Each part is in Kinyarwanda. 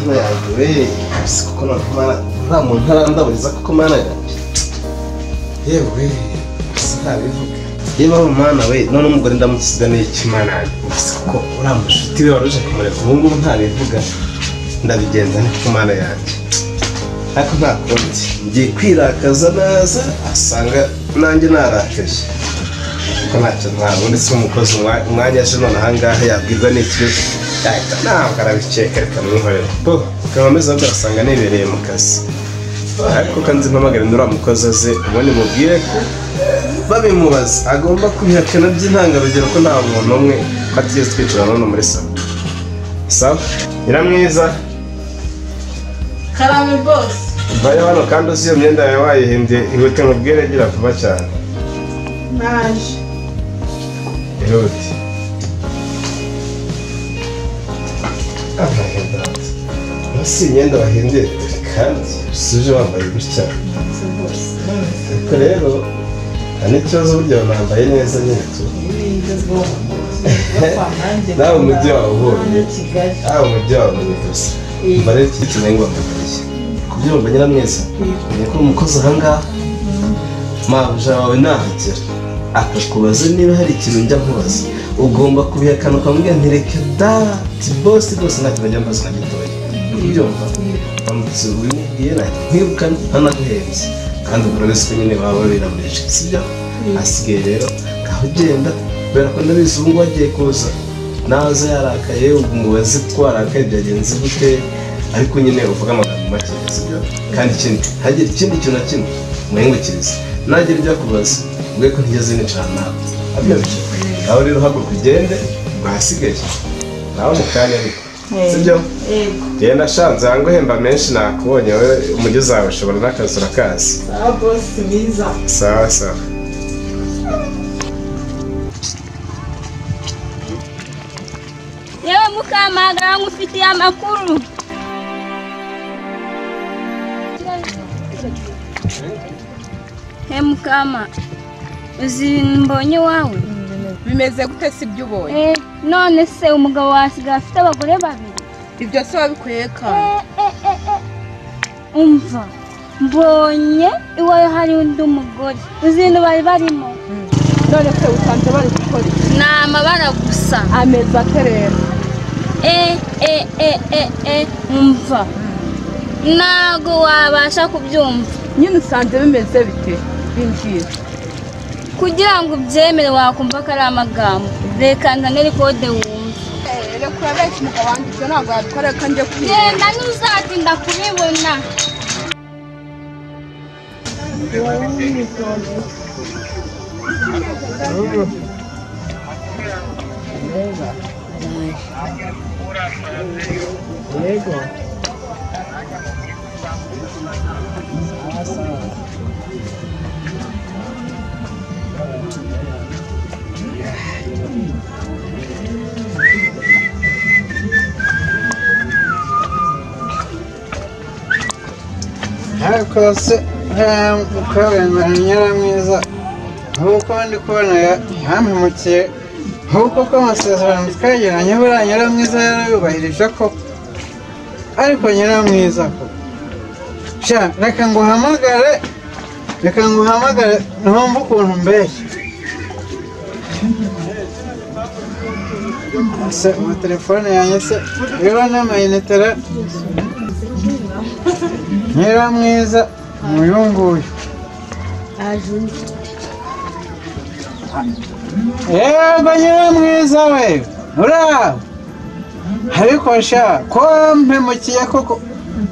eee kuko mana nta muntu arandaburiza kuko mana yanjye yewe sinabivuga yewe aho mwana we none umugore ndamusize n'iki mana yanjye kuko uriya mushuti we wari uje kumureka ubu ngubu ntabivuga ndabigenza ni ku mana yanjye ariko nta kundi ngiye kwirakaza naza asanga nanjye narakaje kuko ntacyo ntwara ubundi si umukozi umwa- umwanya aje none ahangaha yabwirwa n'ikibazo yahita ntabwo arabikeka reka mwihorere bo ukaba ameze ahubwo arasanga nibereye mu kazi ariko ko nzi mpamagara uriya mukozi aze ubundi mubwire ko babimubaza agomba kubihakana by'intangarugero ko nta muntu umwe ko atigeze twicara noneho muri salo sawa nyiramwiza karame bose vayo hano kandi uzi iyo myenda yawe wayihimbye ihute mubwire gira vuba cyane naje Ihute. Amahenda. Basi imyenda bahindira kandi usuje wambaye gutya. nze bose Ariko rero nta n'ikibazo burya banambaye neza nyine tu. ni igezweho kwa nanjye Nawe umujyi wawe ubonye. muri kigali Ah umujyi wawe ni gusa. Mbare cyitwa ngo mbaye. Kubyumva nyiramwiza. Umenye ko umukozi ahangaha mabuja wawe nahagera akakubaza niba hari ikintu njya nkubaza ugomba kubihakana ukamubwira nti reka dati bose rwose nta kintu njya mbaza na gitoya ubyumva uramutse ubimubwiye nahita nkwirukana ntanaguhenze kandi umuntu wese ko nyine baba biramurisha sibyo asigaye rero ngaho ugenda kubera ko ndabizi ubu ngubu agiye kuza naza yarakaye umubazi ko warakaye byagenze gute ariko nyine uvuga amagambo make sibyo kandi ikindi ntagire ikindi kintu na kimwe mwihingukirize nagira ibyo kubaza ubwe ko ntigeze nicara nawe abyo bice nawe rero haguruka ugende mwasigaye nawe mu kanya ariko sibyo yego genda shanze hangu hemba menshi nakubonye wowe umujyi uzawe ushobora n'akazi urakazi sawa bose mwiza sawa sawa yewe mukamagara nkufitiye amakuru he mukama uzi mbonye iwawe bimeze gute si ibyo ubonye Eh, none se umugabo wasigaye afite abagore babiri ibyo se wabikweka Eh, eh, eh, eh. umva mbonye iwawe hari undi mugore uzi ibintu bari barimo none se usanze bari gukora iki ni amabara gusa ameza ate rero e e e e e umva ntago wabasha kubyumva nyine usanze bimeze bite bimbwira kugira ngo ubyemere wakumva ko ari amagambo reka nzanire kode wumva reka urabeshya umugabo wanjye ibyo ntabwo yabikora reka njye kwiga genda ntuzatinda kubibona ariko se nta mukabana nyiramwiza nk'uko ndi kubona yampemukiye nk'uko ko amasezerano twagiranye buriya nyiramwiza yarayubahirije ko ariko nyiramwiza ko sha reka nguhamagare reka nguhamagare ntumve ukuntu mbeshya se amatelefone yanjye se rero n'amayinite rero nyiramwiza uyu nguyu yego nyiramwiza we uraho ariko sha ko mpemukiye koko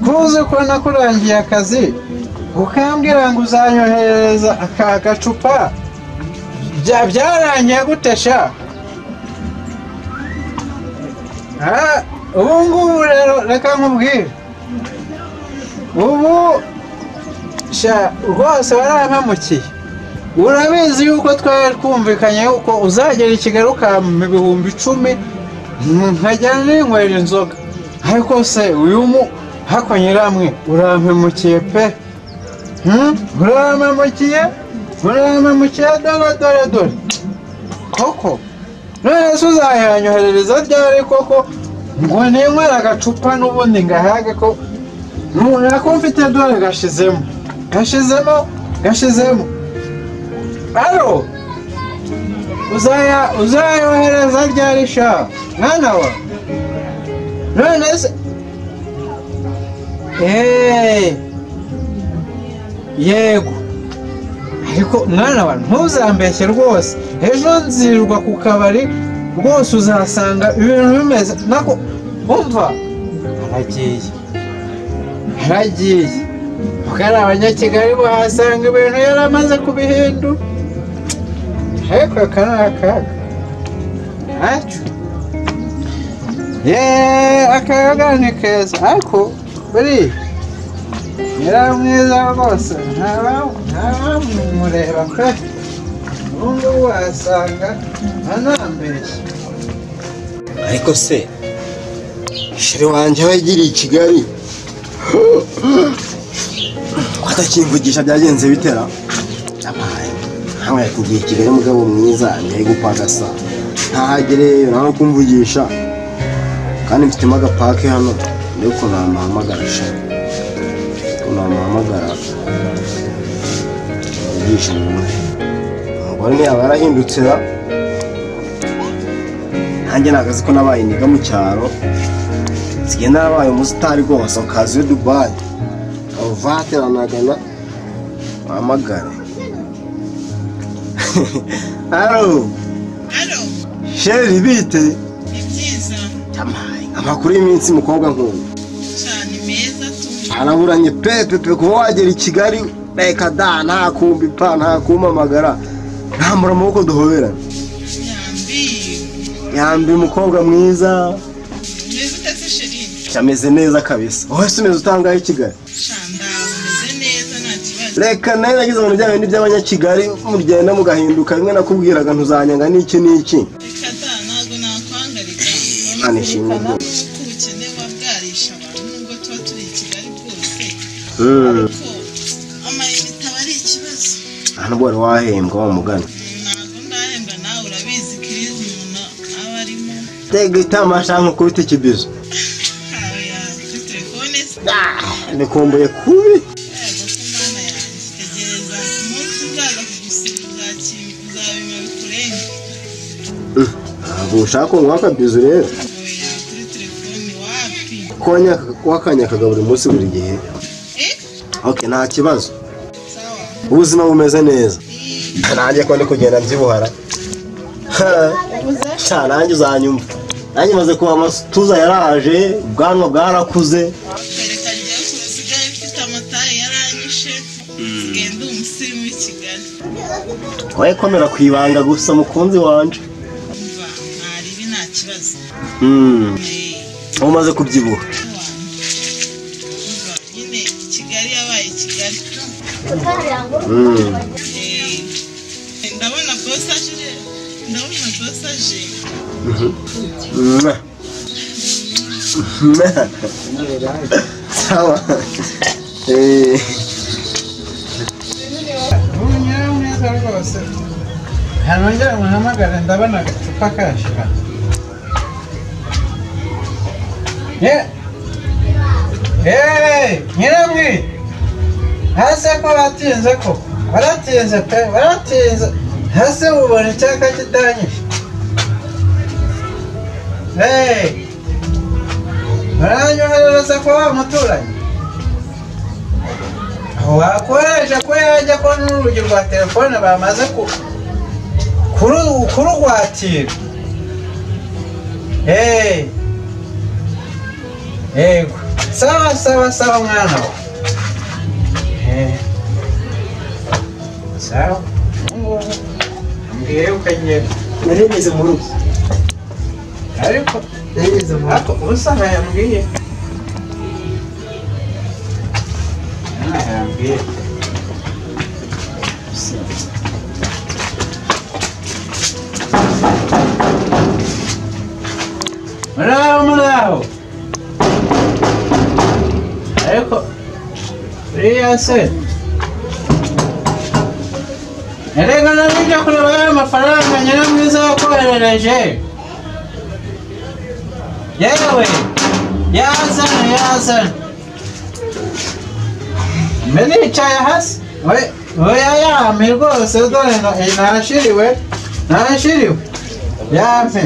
kuzi ko nakurangiye akazi ukambwira ngo uzanyoherereza aka gacupa Bya- byarangiye gute sha Ah, ubu ngubu rero reka nkubwire ubu sha rwose warampamukiye urabizi yuko twari twumvikanye yuko uzagera i kigali ukampa ibihumbi icumi nkajyana n'inywera inzoga ariko se uyu mu hako nyiramwe urampamukiye pe Hmm? urampamukiye urampamukiye dore dore dore koko none se uzayanyoherereza ryari koko ngo ninywera agacupa n'ubundi ngahage ko umuntu kuba mfite dore gashizemo gashizemo gashizemo aro uzaya uzayohereza ryari sha mwana wa none se eee yego ariko mwana wa ntuzambeshye rwose ejo nzirirwa ku kabari rwose uzasanga ibintu bimeze nako umva aragiye yaragiye kuko ari abanyakigali bahasanga ibintu yari amaze kubihindura ariko aka ni akaga ntacyo yeee akaga ni keza ariko buriya yari mwiza rwose ntabamureba pe n'ubu wasanga anambeshya ariko se shere wanjye aho yagiriye i kigali atakimvugisha byagenze bitera ntawe yakubwiye i kigali umugabo mwiza ntiyari gupagasa ntahagere nawe kumvugisha kandi mfitemo agapake hano mbere yuko namuhamagara sha ko namuhamagara mvugisha umuntu umugore ntiyaba yarahindutse ra nanjye nagazi ko nabaye indiga mu cyaro nsigaye narabaye umusitari rwose akazi yo dubayi uvateranagana wamagare haro sheri bite Yamaye, amakuru y'iminsi mukobwa nk'uyu cyane meza tuje araburanye pepepe kuba wagera i kigali reka da nta kumbi pa nta kumpamagara ntambura amaboko duhoberana nyambi yambi umukobwa mwiza meza utetse sherine ameze neza kabisa wowe si umeze utangaye i kigali shanda umeze neza nta kibazo reka nawe nagize ibintu bya bindi by'abanyakigali mugenda mugahinduka bimwe nakubwiraga ntuzanyanga n'iki n'iki reka da ntabwo nakwangarika Imana ishimwe rwose. ko ubukene buba bwarisha abantu nubwo tuba turi i kigali bwose Mm. ariko amayinite aba ari ikibazo aha nubwo wari wahembwa wa mugana ntabwo ndahembwa nawe urabizi ko iyo umuntu aba arimo tega itamasha nko kubita ikibizo ntawe yakuri telefone se bikumbuye kubi yego ko mwana yanjye tegereza ku munsi uzaza kugusiba uzaki- uzabima bikurenge ntabwo ushaka kunywa akabizo rero nawe yakuri telefone wapi konya wakanyakaga buri munsi buri gihe eh ok nta kibazo sawa ubuzima bumeze neza nanjye ko ndi kugenda mbyibuhara Ha. ubuze Sha, nanjye uzanyumva nanjye maze kuba amatuza yaraje ubwanwa bwarakuze kereka njyewe ukuntu usigaye mfite amataye yaranyishe nsigaye ndi umusirimu w'i kigali wowe komera ku ibanga gusa mukunzi wanje umva ntaribi nta kibazo Mm, Eh. uba umaze kubyibuha Umva, nyine kigali yabaye kigali Mm, Eh, ndabona bose aje ndabona bose aje mwah. Mwah. sawa Eh, ubu nyiri mwiza rwose ntanongera muhamagare ndabona agacupa kashira nyiramwi hasi ko batinze ko baratinze pe baratinze hasi ubona icyaka kitanyije Hey! baranyoherereza kwa wa muturanyi wakoresha ko yajya ko n'urugi rwa telefone bamaze ku- kuru- kurugwatira Hey. yego sawa sawa sawa mwana wa Eh. sawa ubungubu ambwiye yuko agiye nari ngeze mu rugo ariko ariko usanga yambwiye Ah, yambwiye muraho muraho ariko uriya se erega nabijya kureba ya mafaranga nyiramwiza yakoherereje yewe yazana yazana mbe nicaye hasi we oya yampe rwose dore no- eh, narashiriwe narashiriwe yampe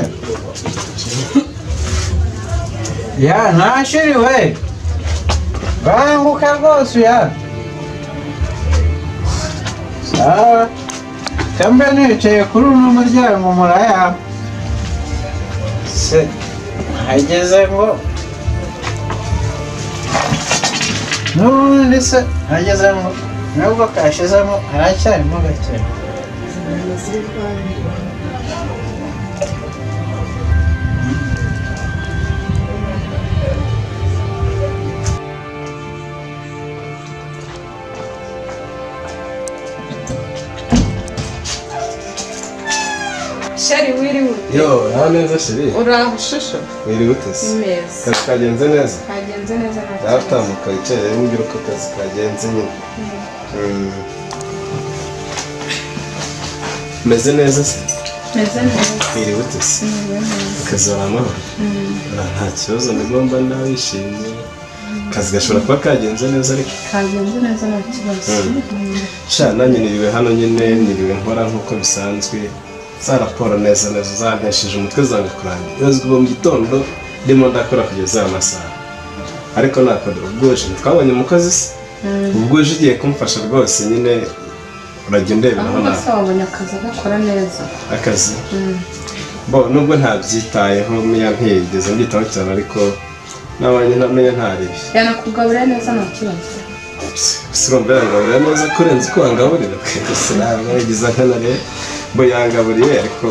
ya narashiriwe banguka rwose uya sawa kambe nicaye kuri uno muryango muraya se hageze ngo n'ubundi se hagezemo nubwo kashizemo haracyarimo gake sheri wiriwe yo nta neza shiri uraho ushusho wiriwe utese meza akazi kagenze neza kagenze neza nta yatambuka yicaye rero mbwira uko akazi kagenze nyine Mm. meze neza se kimeze neza wiriwe utese akazi waramahoro nta kibazo ndigomba nawe wishimye akazi gashobora kuba kagenze neza ariko kagenze neza nta kibazo sha nanjye niriwe hano nyine niriwe nkora nk'uko bisanzwe za raporo neza neza zanteshije umutwe zanga kurangira ubuyobozi kuva mu gitondo ndimo ndakora kugeza aya masaha ariko nakora ubwoje ntitwabonye umukozi se ubwoje ugiye kumfasha rwose nyine urajya undeberaho ahubwo nawe se wabonye akazi agakora neza akazi bo nubwo ntabyitayeho miya ntiyigeze mbyitaho cyane ariko nabanye ntamenya ntaribi yanakugaburira neza nta kibazo surumva yangaburira neza kurenza uko wangaburira gusa ntabwo yagize akana rero bo yangaburiye ariko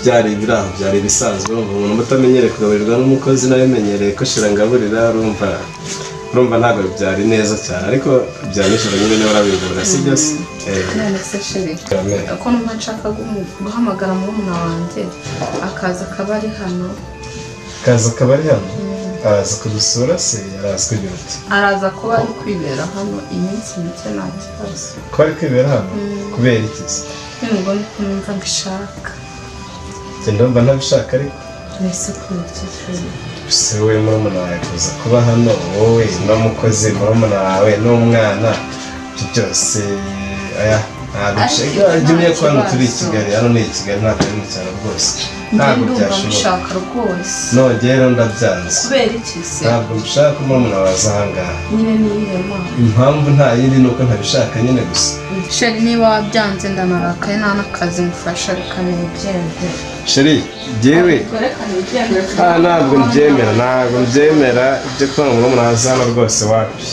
byari ibiri aho byari ibisanzwe urumva umuntu uba utamenyereye kugaburirwa n'umukozi nawe umenyereye ko shira ngaburira urumva urumva ntabwo byari neza cyane ariko bya nijoro nyine niba urabigaburira si byo se Eh, none se sheri amen. ko numva nshaka gumu- guhamagara murumuna wanjye akaza akaba ari hano kaza akaba ari hano araza kudusura se araza kugira uti araza kuba ari kwibera hano iminsi mike nta kibazo ko ari kwibera hano kubera iki se nubwo niko numva mbishaka Njye ndumva ntabishaka ariko mbese kubera icyo kintu se we murumuna wawe kuza kuba hano wowe n'umukozi murumuna wawe n'umwana ibyo byose aya ntabwo nshaka Ariko jya umenya ko hano nta turi i kibazo. Kigali hano ni i Kigali ntabwo ari mu cyaro rwose njye ntabwo ndumva byashoboka mbishaka rwose nongeye rero ndabyanze kubera iki se ntabwo mbishaka ko murumuna wawe aza ahangaha nyine ni iyihe mpamvu impamvu nta yindi ni uko ntabishaka nyine gusa sheri niba wabyanze ndanarakaye nta n'akazi mufasha reka nibyemere sheri jyewe Ah, ntabwo mbyemera ntabwo mbyemera ibyo kuba murumuna wawe aza hano rwose wapi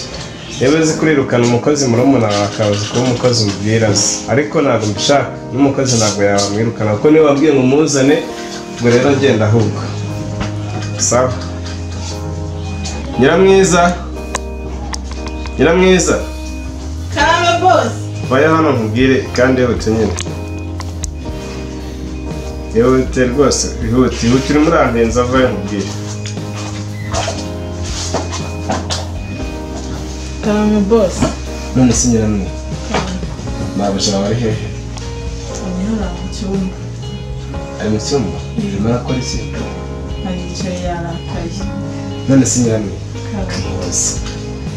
yewe uzi kurirukana umukozi murumuna wawe akaza kuba umukozi umubwira azi ariko ntabwo mbishaka n'umukozi ntabwo yamwirukana kuko niwe wabwiye ngo umuzane ubwo rero genda ahubwo sawa nyiramwiza nyiramwiza kaba bose vaya hano nkubwire kandi ihute nyine ihute rwose ihute ihute urimo urampenza vayo nkubwire kaba bose none se nyiramwe nabujura bari hehe anyura mu cyumba ari mu cyumba urimo arakora iki aricaye yarakaye none se nyiramwe kaba muzi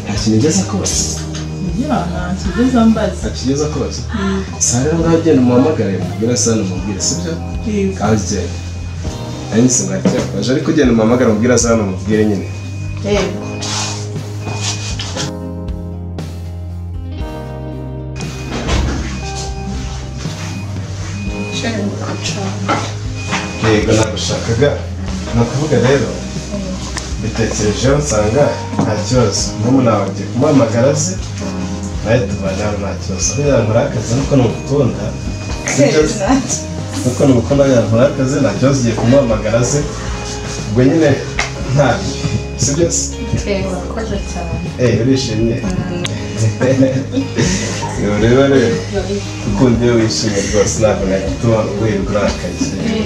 nta kintu ugeze kose kugira ngo ntakigeze ambaza nta kigeze kose saa rero ngaho ugenda umuhamagare mubwira se hano umubwire sibyo yego ngaho ugenda nanjye nsinga cyakoje ariko ugenda umuhamagare mubwira se hano umubwire nyine yego sheri mukacana yego nabishakaga ni ukuvuga rero bitekerejeho nsanga nta kibazo n'ubu nawe agiye kumuhamagara azi nawe tubana hano nta kibazo aho yankora akazi ariko ni umukunda kuko ni umukunda yankora akazi nta kibazo ugiye kumuhamagara azi ubwo nyine nta bibi si byose yego urakoze cyane eee urishimye Iyo rero rero ukunda iyo wishimye rwose ntabwo nagituma wirirwa urakaye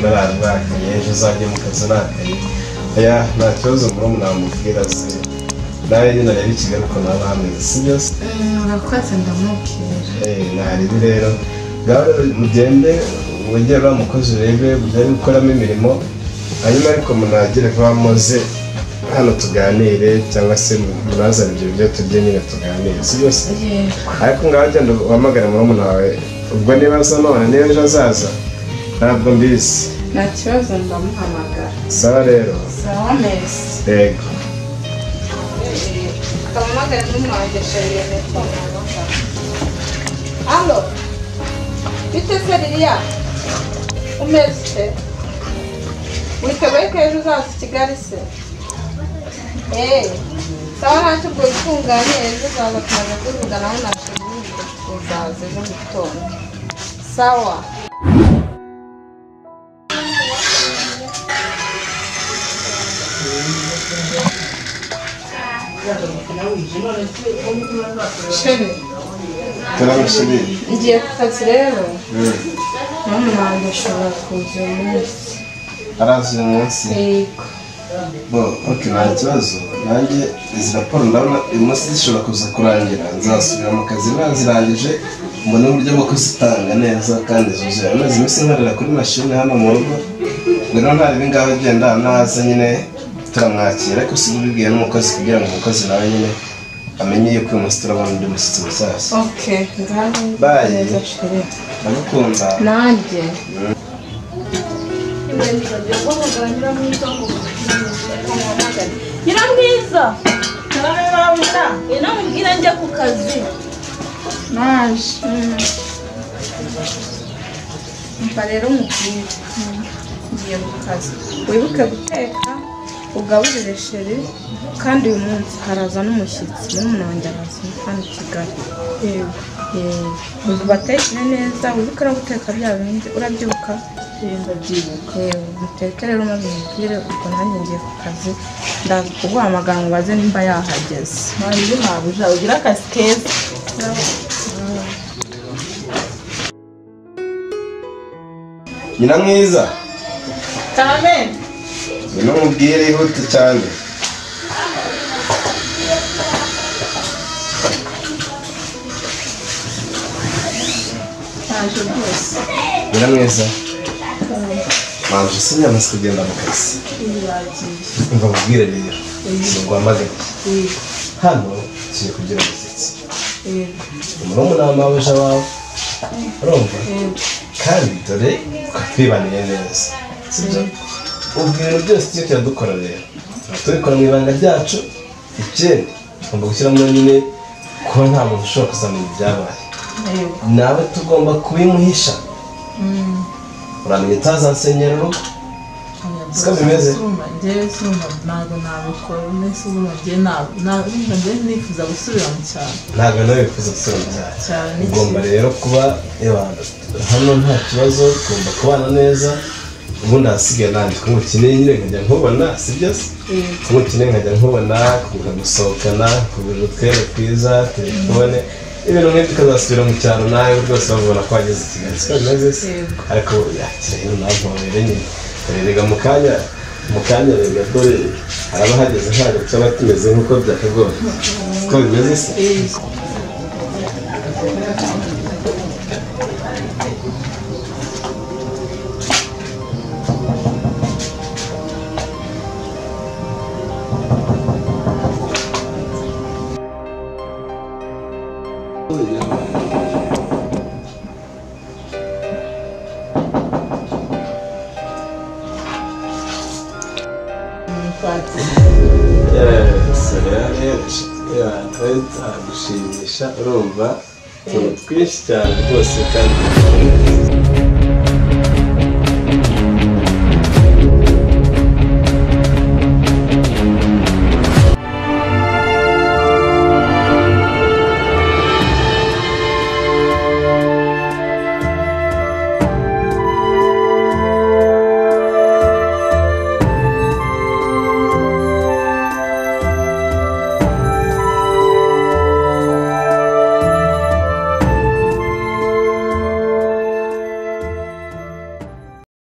nararakaye ejo uzajya mu kazi urakaye oya nta kibazo murumuna wamubwira se nawe nyine areba i Kigali ukuntu haba hameze si byo se Mm, urakoze ndamubwira Eh, ntaribi rero ngaho rero mugende wongere uriya mukozi urebe mujye gukoramo imirimo hanyuma ariko munagere vuba muze hano tuganire cyangwa se munazane ibyo biryo turye nyine tuganire si byose ariko ngaho genda uhamagare murumuna wawe ubwo niba aza none niba ejo azaza ntabwo mbizi nta kibazo ndamuhamagara sawa rero sawa neza yego kamamagara n'umwangesha yiyemeye ko wamuhamagara alo bite se ririya umeze se witeguye ko ejo uzaza i kigali se eee sawa ntacyo ubwo bitunganye ejo uzaza tumaze kuvugana aho nashinzwe uzaza ejo mu gitondo sawa sheri turamushimira ngiye ku kazi rero mama wanjye ashobora kuza uyu munsi arazi uyu munsi yego bo oke nta kibazo nanjye izi raporo ndabona uyu munsi zishobora kuza kurangira nzasubira mu kazi nazirangije mbone uburyo bwo kuzitanga neza kandi zuzuye amaze iminsi nkorera kuri mashini hano mu rugo rero ntari bingaho genda naza nyine turamwakira ariko si ubibwiye n'umukozi kugira ngo umukozi nawe nyine amenye yuko uyu munsi turabona undi mushyitsi mushyashya oke ngaho Bye. neza sheri ndagukunda nanjye nyiramwiza inamubwira njya ku kazi naje mva rero umubwire ngiye ku kazi wibuke guteka ugaburire sheri kandi uyu munsi haraza n'umushyitsi murumuna wanjye araza hano i kigali yego yego batekere neza wibuke no guteka bya bindi urabyibuka ndabyibuka yego muteke rero maze umubwire ubwo nanjye ngiye ku kazi ndaza kuguhamagara mubaze nimba yahageze manzi ntabuja ugira akazi keza nyina mwiza cyane ngwino mubwire ihute cyane ntaje rwose nyina mwiza manzi si nyamaze kugenda mu kazi umva mubwire rero ntiwamagane hano tugiye kugira umusatsi umurumuna w'amabuja wawe urumva kandi dore twibaniye neza sibyo ubu ibintu byose tujye turadukora rero tubikora mu ibanga ryacu ikindi tugomba gushyiramo nyine kuba nta muntu ushobora kuzamenya ibyabaye nawe tugomba kubimuhisha uramenya utazasenyera urugo siko bimeze njyewe suruma ntabwo nabikora umunsi uruma njyewe ntabwo njyewe nifuza gusubira mu cyaro ntabwo nawe wifuza gusura cyane cyane ugomba rero kuba eba, hano nta kibazo ugomba kubana neza ubundi ahasigaye nanjye kumukeneye nyine nkajya nkubona si byo se kumukeneye nkajya nkubona kugira gusohokana kugira utwere twiza telefone ibintu nk'ibyo ukazasubira mu cyaro nawe rwose babibona ko wageze i kigali siko bimeze se ariko yakira rero nawe ntuhabere nyine rerega mu kanya mu kanya rega dore haraba hageze ntabwo cyaba tumeze nk'uko byakagoye siko bimeze se agushimisha urumva utuntu twinshi cyane rwose kandi